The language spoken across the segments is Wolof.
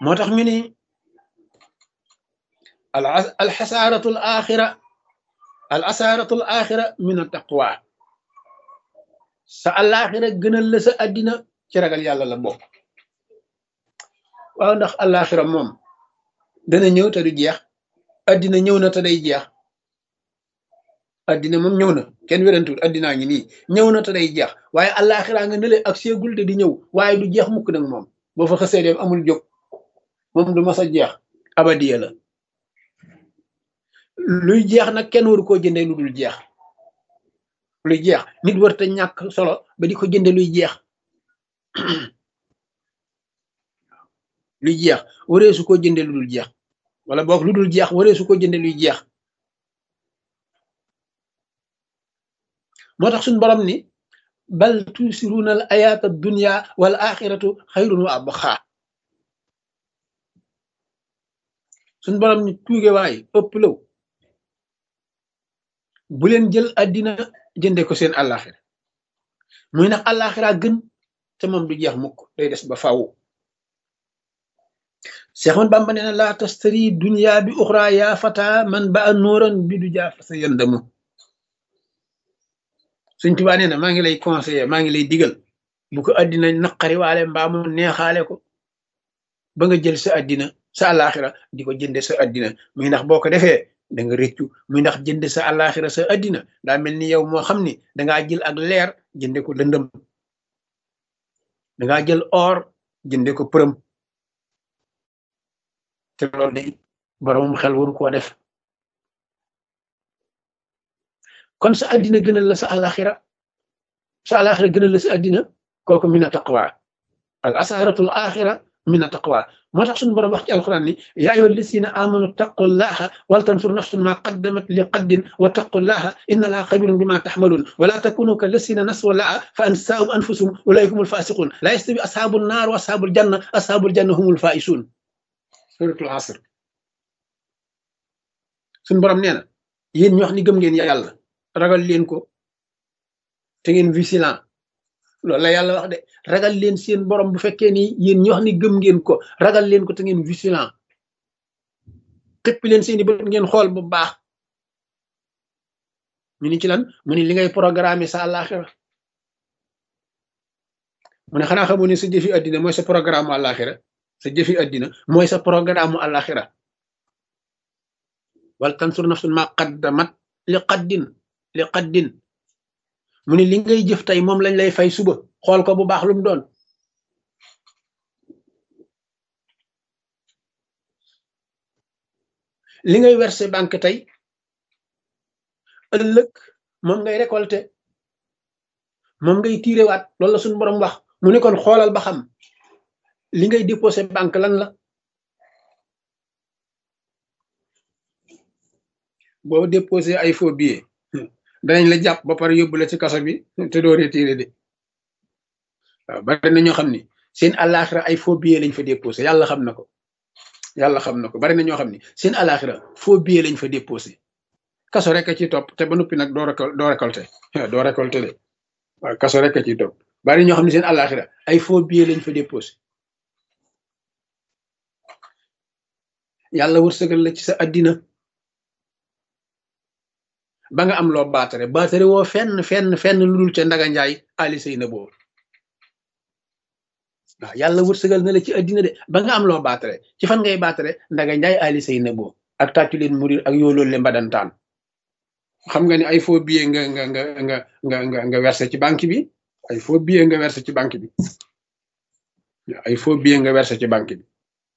moo tax ñu ni al alxasaaratu al axira al asaaratu al axira min a taqwa sa alaxira gënal la sa addina ci ragal yàlla la bokk waaw ndax alaxira moom dana ñëw te du jeex addina ñëw na te day jeex addina moom ñëw na kenn wérantul addinaa ngi nii ñëw na te day jeex waaye alaxira nga nële ak seegul te di ñëw waaye du jeex mukk nag moom boo fa xësee dem amul jóg moom du mas a jeex abadiya la luy jeex nag kenn waru koo jëndee lu dul jeex luy jeex nit war te ñàkk solo ba di ko jënde luy jeex luy jeex waree su ko jënde lu dul jeex wala boog lu dul jeex waree su ko jënde luy jeex moo tax suñ borom ni bal tusiruuna al ayaata dunya wal axiratu xayrun wa abqa suñ borom ni tuuge waay ëpp law bu leen jël addina jënde ko seen àllaaxira muy nag àllaaxira gën te moom du jeex mukk day des ba faaw Seex Ahmadu Bamba nee na laa tastari dunya bi uxra yaa fata man ba a nóoran bi du jaa fa sa yëndamu Sëñ Tuubaa nee na maa ngi lay conseiller maa ngi lay digal bu ko addina naqari waale mbaa mu neexaale ko ba nga jël sa addina sa àllaaxira di ko jënde sa addina muy ndax boo ko defee da nga rëccu muy ndax jënd sa àllaaxira sa addina daa mel ni yow moo xam ni dangaa jël ak leer jënde ko lëndëm dangaa jël or jënde ko përëm te loolu day boromum xel waru koo def kon sa addina gënal la sa àllaaxira sa àllaaxira gënal la sa addina kooku mina taqwa al asaratul axira mina taqwa moo tax suñu borom wax ci alquran ni yaa ayyuha alladina amanu taqullaha wal tansur nafsun ma qaddamat li qaddin wa taqullaha inna allaha xabirun bima taxmalun wala takunu ka lasina nasu laa fa ansaahum anfusum ulaika humul fasiqun la yastawi ashabu nnaar wa ashabul janna ashabul janna humul faisun suratul asr suñu borom nee na yéen ñu wax ni gëm ngeen yàlla ragal leen ko te ngeen vigilant loolu la yàlla wax de ragal leen seen borom bu fekkee ni yéen ñi wax ni gëm ngeen ko ragal leen ko te ngeen vigilant xëppi leen seeni bët ngeen xool bu baax ñu ni ci lan mu ni li ngay programme sa àllaaxira mu ne xanaa xamu ne sa jëfi addina mooy sa programme mu àllaaxira sa jëfi addina mooy sa programme mu àllaaxira wal tansur nafsun ma qaddamat li qaddin li qaddin mu ne li ngay jëf tey moom lañ lay fay suba xool ko bu baax lu mu doon li ngay verser banque tey ëllëg moom ngay récolter moom ngay tiirewaat loolu la suñu borom wax mu ne kon xoolal ba xam li ngay déposer banque lan la boo déposer ay faux billets danañ la jàpp ba pare yóbbu la ci kaso bi te doo retiré de waaw bari na ñoo xam ni seen àllaaxira ay faux billets lañ fa déposé yàlla xam na ko yàlla xam na ko bari na ñoo xam ni seen àllaaxira faux billets lañ fa déposé kaso rek a ci topp te ba noppi nag doo récol doo récolté doo récolté de waaw kaso rek a ci topp bari ñoo xam ni seen àllaaxira ay faux billets lañ fa déposé yàlla wërsëgal la ci sa addina ba nga am loo baatare baatare woo fenn fenn fenn lu dul ca ndaga njaay ali say na boobu waaw yàlla wërsëgal na la ci addina de ba nga am loo baatare ci fan ngay baatare ndaga njaay ali say na boobu ak tàccu leen murir ak yooloolu le mbadantaan xam nga ni ay faux billet nga nga nga nga nga nga nga versé ci banque bi ay faux billet nga versé ci banque bi ay faux billet nga versé ci banque bi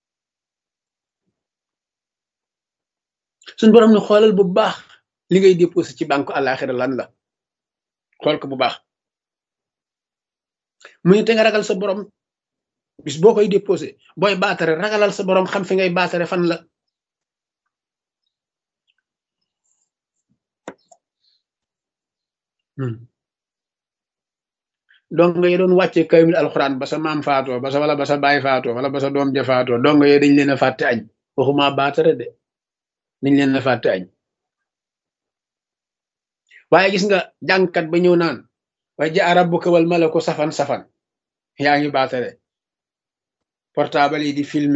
suñ borom ne xoolal bu baax li ngay déposé ci banque àllaaxira lan la xool ko bu baax mu ne te nga ragal sa borom bis boo koy déposé booy baatare ragalal sa borom xam fi ngay baatare fan la donc nga doon wàcce kaymil alxuraan ba sa maam faatoo ba sa wala ba sa baay faatoo wala ba sa doom ja faatoo donc yooyu dañ leen a fàtte añ waxuma baatare de dañ leen a fàtte añ waaye gis nga jàngkat ba ñëw naan wa jaa rabbuka wal malaku safan safan yaa ngi baatare portable yi di film